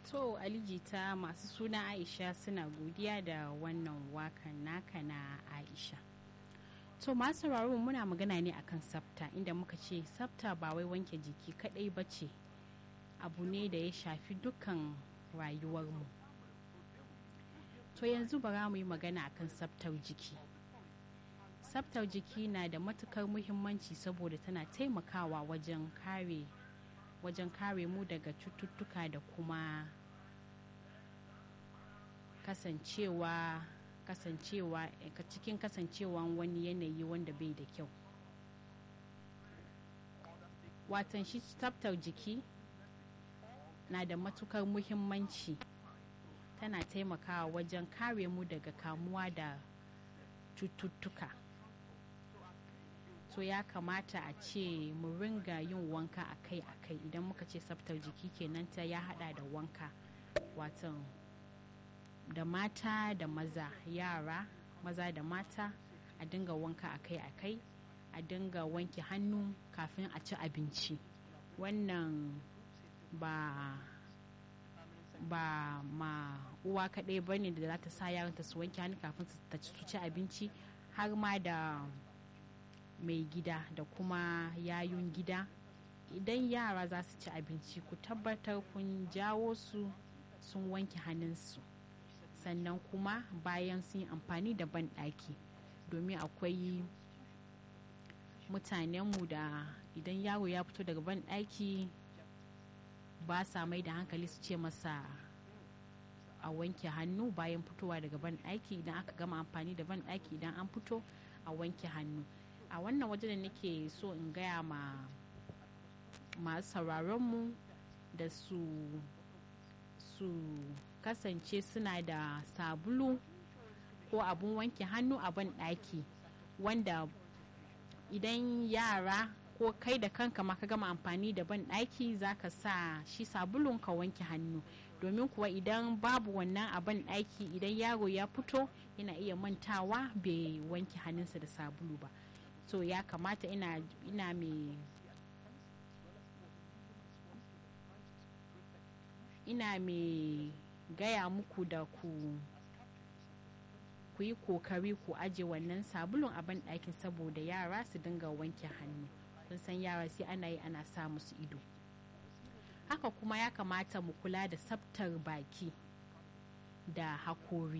To Alijita masu suna Aisha suna godiya da wannan wakan naka na Aisha. To masu sauraro muna magana ne akan sabta inda muka ce sabta ba wai wanke jiki kadai ba ce abu ne da ya shafi dukkan rayuwarmu. To yanzu bara mu yi magana akan sabtar jiki. Sabtar jiki na da matukar muhimmanci saboda tana taimakawa wajen kare wajen kare mu daga cututtuka da kuma kasancewa kasancewa cikin kasancewan wani yanayi wanda bai da kyau watan shi tsaftar jiki na da matukar muhimmanci tana taimakawa wajen kare mu daga kamuwa da cututtuka so ya kamata a ce mu ringa yin wanka akai-akai idan muka ce tsaftar jiki kenan ta ya hada da wanka watan da mata da maza yara maza da mata a dinga wanka akai-akai a dinga wanke hannu kafin a ci abinci wannan ba ba ma uwa kaɗai ba ne da za ta sa yaranta su wanke hannu kafin su ci abinci har ma da mai gida da kuma yayun gida idan yara za su ci abinci ku tabbatar kun jawo su sun wanke hannunsu sannan kuma bayan sun yi amfani da banɗaki domin akwai mutanenmu da idan yaro ya fito daga banɗaki ba sa mai da hankali su ce masa a wanke hannu bayan fitowa daga banɗaki idan aka gama amfani da banɗaki idan an fito a wanke hannu a wannan waje da nake so in gaya ma masu sauraronmu da su su kasance suna da sabulu ko abun wanke hannu a ban ɗaki wanda idan yara ko kai da kanka ma ka gama amfani da ban ɗaki za ka sa shi sabulun ka wanke hannu domin kuwa idan babu wannan a ban ɗaki idan yaro ya fito yana iya mantawa bai wanke hannunsa da sabulu ba so ya kamata ina, ina mai ina mai gaya muku da ku ku yi kokari ku aje wannan sabulun a banɗakin saboda yara su dinga wanke hannu kun san yara sai ana yi ana sa musu ido haka kuma ya kamata mu kula da tsaftar baki da hakori